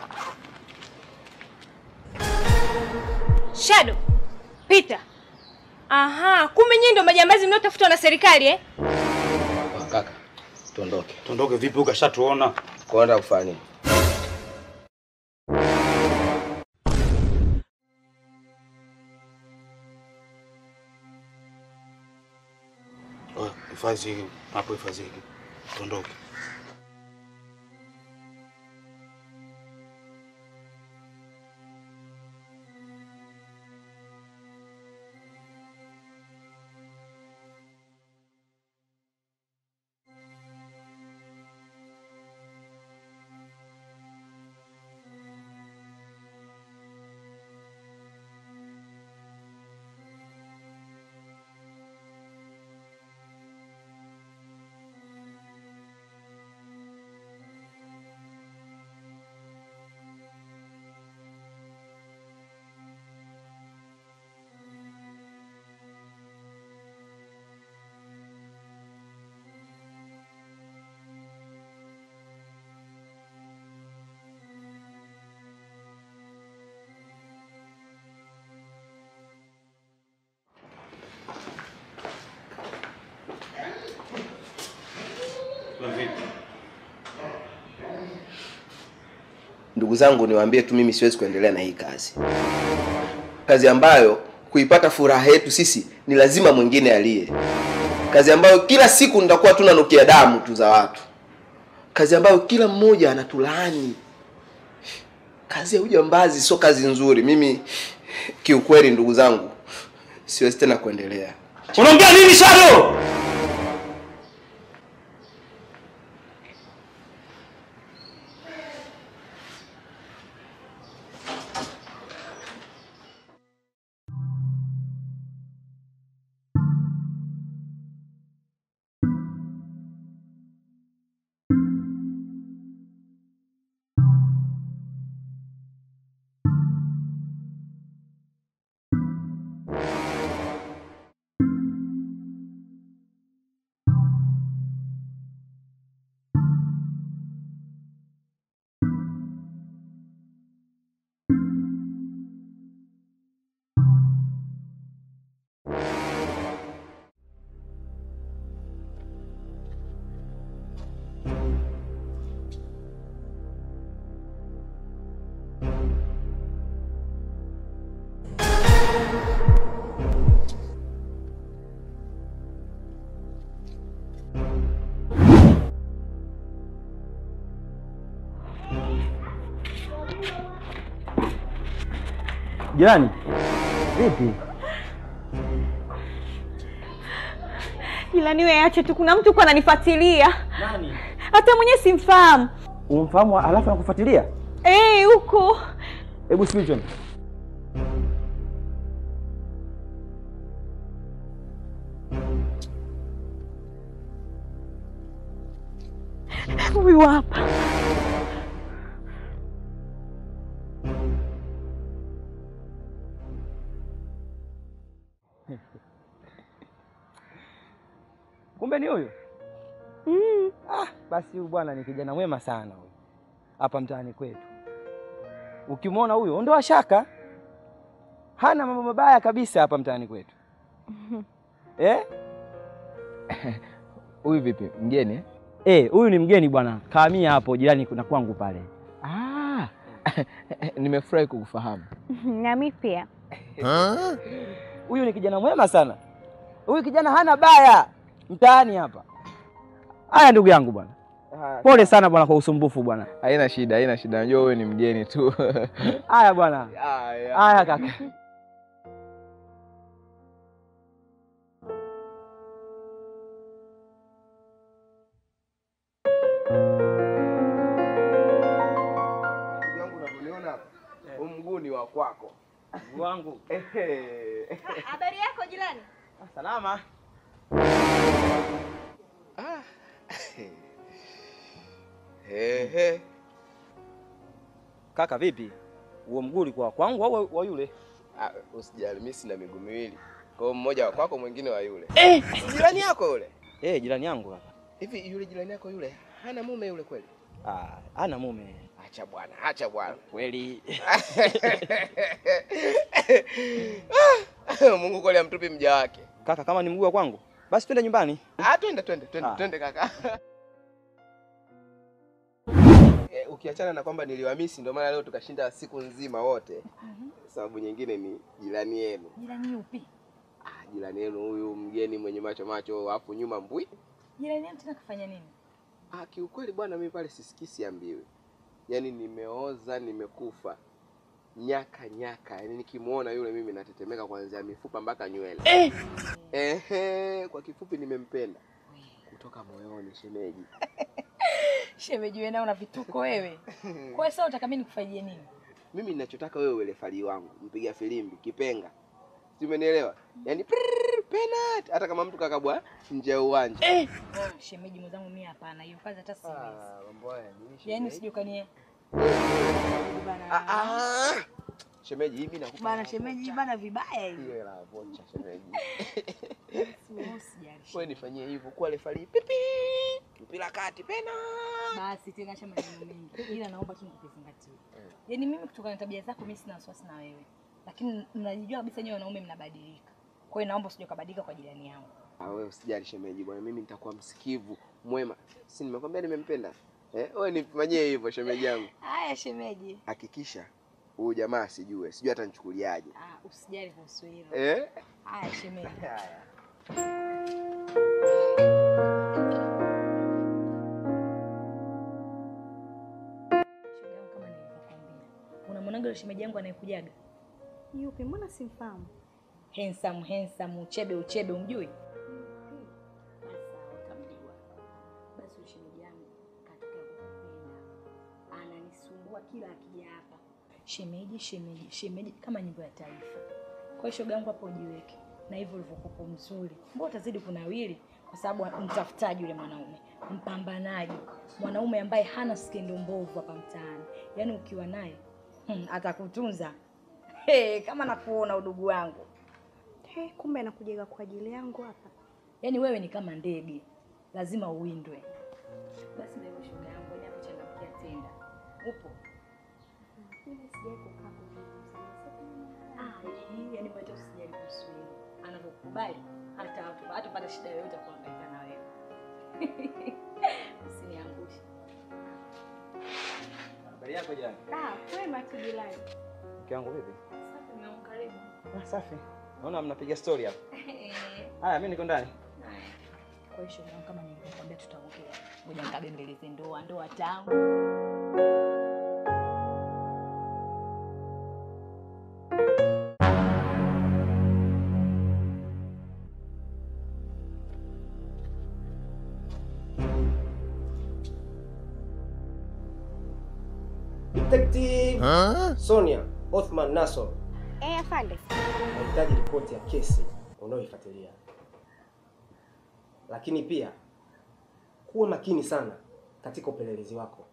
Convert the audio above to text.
Shadow, Peter. Aha, kumbe nyinyi ndio majambazi mnaotafutwa na serikali eh? Kaka, tuondoke. Tuondoke vipi? Ukashatuona. Kwenda kufanya nini? Oya, Hifadhi hapo, hifadhi hiki. Tuondoke. Ndugu zangu, niwaambie tu, mimi siwezi kuendelea na hii kazi, kazi ambayo kuipata furaha yetu sisi ni lazima mwingine aliye, kazi ambayo kila siku nitakuwa tunanukia damu tu za watu, kazi ambayo kila mmoja anatulaani. Kazi ya ujambazi sio kazi nzuri. Mimi kiukweli, ndugu zangu, siwezi tena kuendelea. Unaongea nini Shadow? Jirani, vipi? Jirani wewe ache tu, kuna mtu kwa ananifuatilia. Nani? Hata mwenyewe simfahamu. Umfahamu alafu anakufuatilia? Eh, huko. Hebu speech on. Huyu hapa. Kumbe ni huyu? Mm. Ah, basi huyu bwana ni kijana mwema sana huyu. Hapa mtaani kwetu. Ukimwona huyo ondoa shaka. Hana mambo mabaya kabisa hapa mtaani kwetu. Eh? Huyu vipi, mgeni? eh? Eh, huyu ni mgeni bwana. Kaamia hapo jirani kuna kwangu pale. Ah, nimefurahi kukufahamu. Na mimi pia. Huyu ni kijana mwema sana. Huyu kijana hana baya mtaani hapa. Haya ndugu yangu bwana. Pole sana bwana kwa usumbufu bwana. Haina shida, haina shida. Najua wewe ni mgeni tu. Haya bwana. Haya kaka. Ndugu yangu unavyoniona hapa, huu mguu ni wa kwako. Wangu. Ehe. Habari yako jirani? Salama. Ehe. Kaka vipi? Huo mguu ulikuwa kwangu au wa yule? Ah, usijali, mimi sina miguu miwili. Kwa hiyo mmoja wa kwako, mwingine wa yule. Eh, jirani yako yule. Eh, jirani yangu kaka. Hivi yule jirani yako yule hana mume yule kweli? Ah, ana mume. Acha bwana, acha bwana. Kweli. Mungu kweli amtupi mja wake. Kaka, kama ni mguu wa kwangu, basi twende nyumbani. Ah, twende twende twende Ah. twende kaka. Eh, ukiachana na kwamba niliwamisi ndio maana leo tukashinda siku nzima wote. Sababu nyingine ni jirani yenu. Jirani yupi? Ah, jirani yenu huyu mgeni mwenye macho macho alafu nyuma mbwi. Jirani yangu tena kafanya nini? Ah, kiukweli bwana mimi pale sisikii siambiwi. Yaani nimeoza, nimekufa. Nyaka nyaka. Yaani nikimuona yule mimi natetemeka kuanzia mifupa mpaka nywele. Eh. Ehe, kwa kifupi nimempenda. Kutoka moyoni shemeji. Shemeji wewe nao una vituko wewe. Kwa hiyo sasa unataka mimi nikufanyie nini? Mimi ninachotaka wewe uwe refari wangu, mpiga filimbi, kipenga. Si umenielewa? Yaani prrrr, penalty hata kama mtu kakabwa nje ya uwanja. Eh. Shemeji mwenzangu mimi hapana, hiyo kazi hata siwezi. mambo haya nini Yaani usije ukanie. Ah ah. Shemeji hivi nakupa. Bana shemeji bana vibaya hivi. Hiyo la vocha shemeji. Usijali. Wewe nifanyie hivyo kwa refari. Pipi. Mpira kati pena. Basi tena acha maneno mengi. Ila naomba tu nikuzingatie. Yaani mimi kutokana na tabia zako mimi sina wasiwasi na wewe. Lakini mnajijua kabisa nyewe wanaume mnabadilika. Kwa hiyo naomba usije ukabadilika kwa jirani yangu. Ah, wewe usijali shemeji bwana, mimi nitakuwa msikivu, mwema. Si nimekwambia nimempenda? Eh, wewe nifanyie hivyo shemeji yangu. Haya shemeji. Hakikisha huyu jamaa asijue, sijui atanichukuliaje. Ah, usijali kuhusu hilo. Eh? Haya shemeji. Haya. Shoga yangu kama nilivyokuambia. Unamwonaga yule shemeji yangu anayekujaga? Yupi? Mbona simfahamu? Handsome, handsome, uchebe, uchebe, umjui? Basi sawa, utamjua. Basi yule shemeji yangu katokea kukupenda. Ananisumbua kila akija hapa. Shemeji, shemeji, shemeji kama nyimbo ya taifa. Kwa hiyo shoga yangu hapo ujiweke. Na hivyo ulivyokuwa mzuri. Mbona utazidi kunawili? Kwa sababu mtafutaji yule mwanaume, mpambanaji, mwanaume ambaye hana skendo mbovu hapa mtaani. Yaani ukiwa naye hmm, atakutunza hey, kama nakuona udugu wangu. He, kumbe anakujaga kwa ajili yangu hapa. Yaani wewe ni kama ndege, lazima uwindwe. Basi na hiyo shoga yangu, ni hapo changamkia tenda. Upo? Mimi sijai kukaa kuzungumza. Ah, hii yani mwacha usijali kuhusu hilo. Anavyokubali hata hata hatapata shida yoyote ya kuhangaika na wewe. Usiniangushe. Habari yako jana? Ah, kwema tu jirani. Mke wangu vipi? Sasa nimeamka karibu. Ah, safi. Naona mnapiga story hapa. Eh. Haya, mimi niko ndani. Haya. Kwa hiyo shoga yangu, kama nilivyokuambia tutaongea. Ngoja nikabembeleze ndoa, ndoa tamu. Detective Sonia Othman Nassor Eh, afande. anahitaji ripoti ya kesi unayoifuatilia, lakini pia kuwa makini sana katika upelelezi wako.